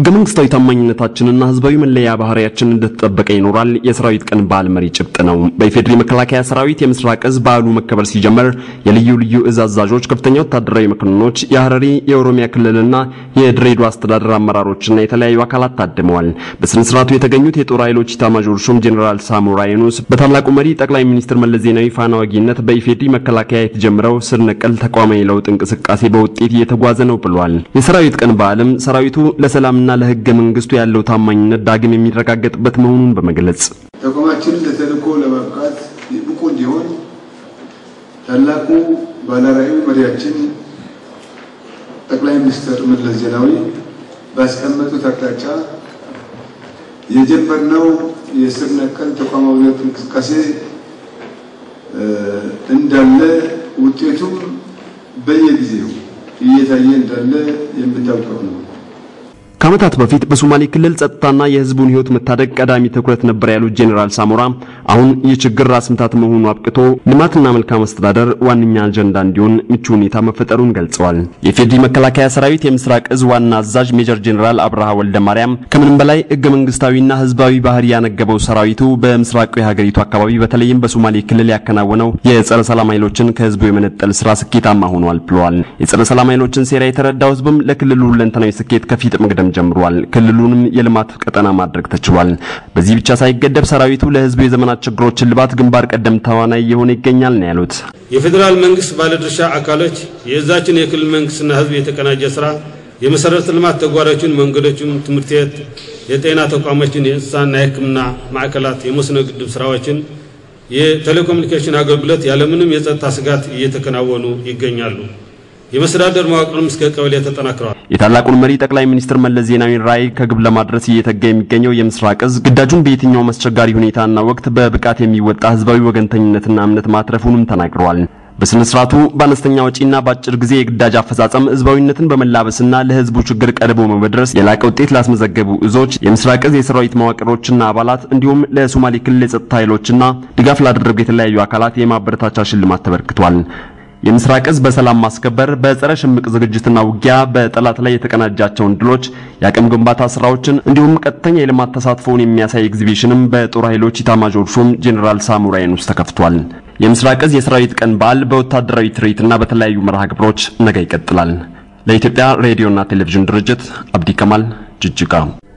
መንግስታዊ ታማኝነታችንና ህዝባዊ መለያ ባህሪያችን እንደተጠበቀ ይኖራል የሰራዊት ቀን በዓል መሪ ጭብጥ ነው። በኢፌዴሪ መከላከያ ሰራዊት የምስራቅ እዝ በዓሉ መከበር ሲጀመር የልዩ ልዩ እዝ አዛዦች፣ ከፍተኛ ወታደራዊ መኮንኖች፣ የሐረሪ የኦሮሚያ ክልልና የድሬዳዋ አስተዳደር አመራሮችና የተለያዩ አካላት ታድመዋል። በስነ ስርዓቱ የተገኙት የጦር ኃይሎች ኢታማዦር ሹም ጄኔራል ሳሞራ የኑስ በታላቁ መሪ ጠቅላይ ሚኒስትር መለስ ዜናዊ ፋና ወጊነት በኢፌዴሪ መከላከያ የተጀመረው ስር ነቀል ተቋማዊ ለውጥ እንቅስቃሴ በውጤት እየተጓዘ ነው ብሏል። የሰራዊት ቀን በዓልም ሰራዊቱ ለሰላምና ለህገ መንግስቱ ያለው ታማኝነት ዳግም የሚረጋገጥበት መሆኑን በመግለጽ ተቋማችንን ለተልዕኮ ለማብቃት ብቁ እንዲሆን ታላቁ ባለራዕዩ መሪያችን ጠቅላይ ሚኒስትር መለስ ዜናዊ ባስቀመጡት አቅጣጫ የጀመርነው የስር ነቀል ተቋማዊ ለውጥ እንቅስቃሴ እንዳለ ውጤቱም በየጊዜው እየታየ እንዳለ የምታውቀው ነው። ከዓመታት በፊት በሶማሌ ክልል ጸጥታና የህዝቡን ህይወት መታደግ ቀዳሚ ትኩረት ነበር ያሉት ጄኔራል ሳሞራ አሁን ይህ ችግር ራስ ምታት መሆኑ አብቅቶ ልማትና መልካም አስተዳደር ዋነኛ አጀንዳ እንዲሆን ምቹ ሁኔታ መፈጠሩን ገልጸዋል። የፌዴሪ መከላከያ ሰራዊት የምስራቅ እዝ ዋና አዛዥ ሜጀር ጄኔራል አብርሃ ወልደ ማርያም ከምንም በላይ ህገ መንግስታዊና ህዝባዊ ባህሪ ያነገበው ሰራዊቱ በምስራቁ የሀገሪቱ አካባቢ በተለይም በሶማሌ ክልል ያከናወነው የጸረ ሰላም ኃይሎችን ከህዝቡ የመነጠል ስራ ስኬታማ ሆኗል ብለዋል። የጸረ ሰላም ኃይሎችን ሴራ የተረዳው ህዝብም ለክልሉ ሁለንተናዊ ስኬት ከፊት መቅደም ጀምሯል። ክልሉንም የልማት ቀጠና ማድረግ ተችሏል። በዚህ ብቻ ሳይገደብ ሰራዊቱ ለህዝቡ የዘመናት ችግሮችን ልባት ግንባር ቀደም ተዋናይ የሆነ ይገኛል ነው ያሉት። የፌዴራል መንግስት ባለድርሻ አካሎች የእዛችን የክልል መንግስትና ህዝብ የተቀናጀ ስራ የመሰረተ ልማት ተጓዳኞችን፣ መንገዶችን፣ ትምህርት ቤት፣ የጤና ተቋሞችን፣ የእንስሳና የህክምና ማዕከላት፣ የመስኖ ግድብ ስራዎችን፣ የቴሌኮሙኒኬሽን አገልግሎት ያለምንም የጸጥታ ስጋት እየተከናወኑ ይገኛሉ። የመስተዳደር መዋቅርም እስከ ቀበሌ ተጠናክረዋል። የታላቁን መሪ ጠቅላይ ሚኒስትር መለስ ዜናዊን ራዕይ ከግብ ለማድረስ እየተጋ የሚገኘው የምስራቅ እዝ ግዳጁን በየትኛውም አስቸጋሪ ሁኔታና ወቅት በብቃት የሚወጣ ህዝባዊ ወገንተኝነትና እምነት ማትረፉንም ተናግረዋል። በስነ ስርዓቱ በአነስተኛ ወጪና በአጭር ጊዜ የግዳጅ አፈጻጸም ህዝባዊነትን በመላበስና ለህዝቡ ችግር ቀርቦ በመድረስ የላቀ ውጤት ላስመዘገቡ እዞች የምስራቅ እዝ የሰራዊት መዋቅሮችና አባላት እንዲሁም ለሶማሌ ክልል የጸጥታ ኃይሎችና ድጋፍ ላደረጉ የተለያዩ አካላት የማበረታቻ ሽልማት ተበርክቷል። የምስራቅ እዝ በሰላም ማስከበር በጸረ ሽምቅ ዝግጅትና ውጊያ በጠላት ላይ የተቀናጃቸውን ድሎች የአቅም ግንባታ ስራዎችን እንዲሁም ቀጥተኛ የልማት ተሳትፎውን የሚያሳይ ኤግዚቢሽንም በጦር ኃይሎች ኢታማዦር ሹም ጄኔራል ሳሞራ የኑስ ተከፍቷል። የምስራቅ እዝ የሰራዊት ቀን በዓል በወታደራዊ ትርኢትና በተለያዩ መርሃ ግብሮች ነገ ይቀጥላል። ለኢትዮጵያ ሬዲዮና ቴሌቪዥን ድርጅት አብዲ ከማል ጅጅጋ